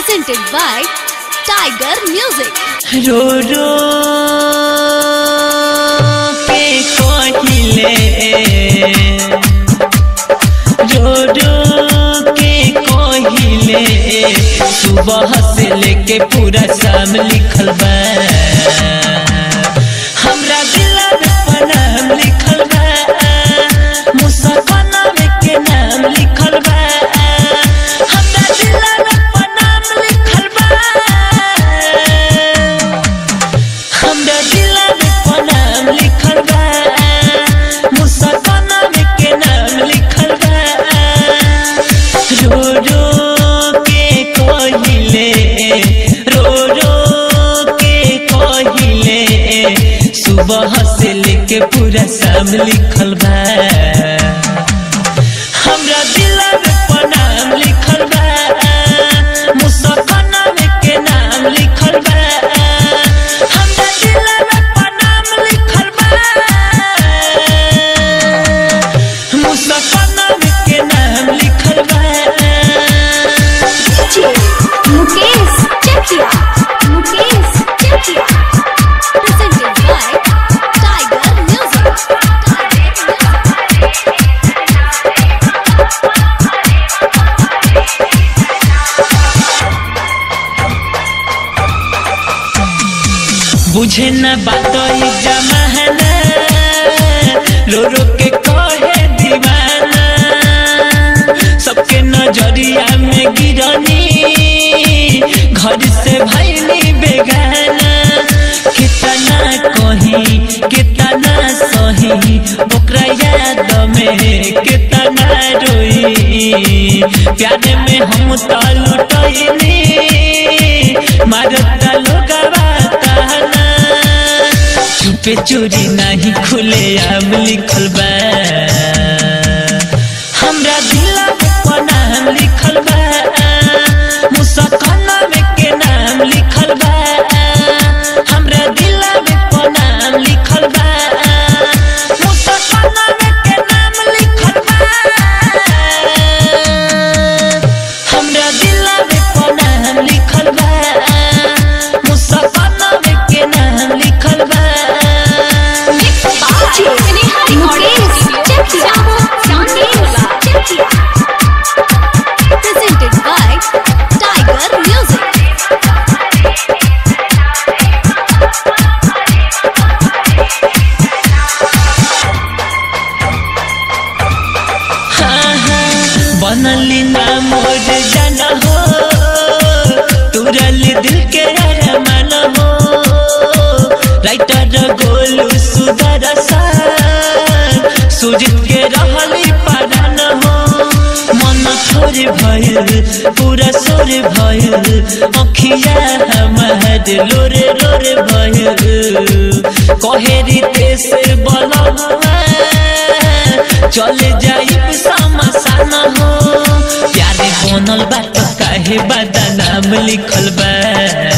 presented by Tiger Music. रो रो के कहिले रो रो के कहिले सुबह से लेके पूरा शाम लिखल बा हमरा दिला में पनाम लिखल बा मुसफना में के नाम लिखल बा हमरा दिला में पनाम लिखल बा हमरा दिला में पनाम लिखल बा मुसफना में के नाम लिखल बा रो रो के कहिले रो रो के कहिले सुबह से लेके पूरा शाम लिखल बा हमरा दिला में पनाम लिखल बा मुसफना में के नाम लिखल बा हमरा दिला में पनाम लिखल बा मुसफना में के नाम लिखल बा Mukesh Chakia. Mukesh Chakia. Presented by Tiger Music. बुझे न बात ई जमाना रो रो के कहे दीवाना सबके नजरिया में गिरनी घर से भैली बेगाना कितना कही कितना सही ओकरा याद में कितना रोई प्यार में हम तो लुटैनी मारता लोगवा ताना चुपे चोरी नहीं खुले आम लिखल बा हमरा दिला में पनाम लिखल बा मुसकना में के नाम लिखल बा हमरा दिला में पनाम लिखल बा मुसकना में के नाम लिखल बा हमरा दिला में पनाम लिखल बा मुसकना में के नाम लिखल बा Mukesh Chakia. Mukesh Chakia. Presented by Tiger Music. हाँ, हाँ, बनली ना मोर जाना हो तुरल दिल के अरमान हो राइटर गोलू सुधर सुजित के रहली पारान हो मन थोर भइल पूरा सोर भइल अखिया हमार लोरे लोरे भइल कहे रीते से बलवा चले जाइब समसान हो प्यारे बनल बात काहे बदनाम लिखल बा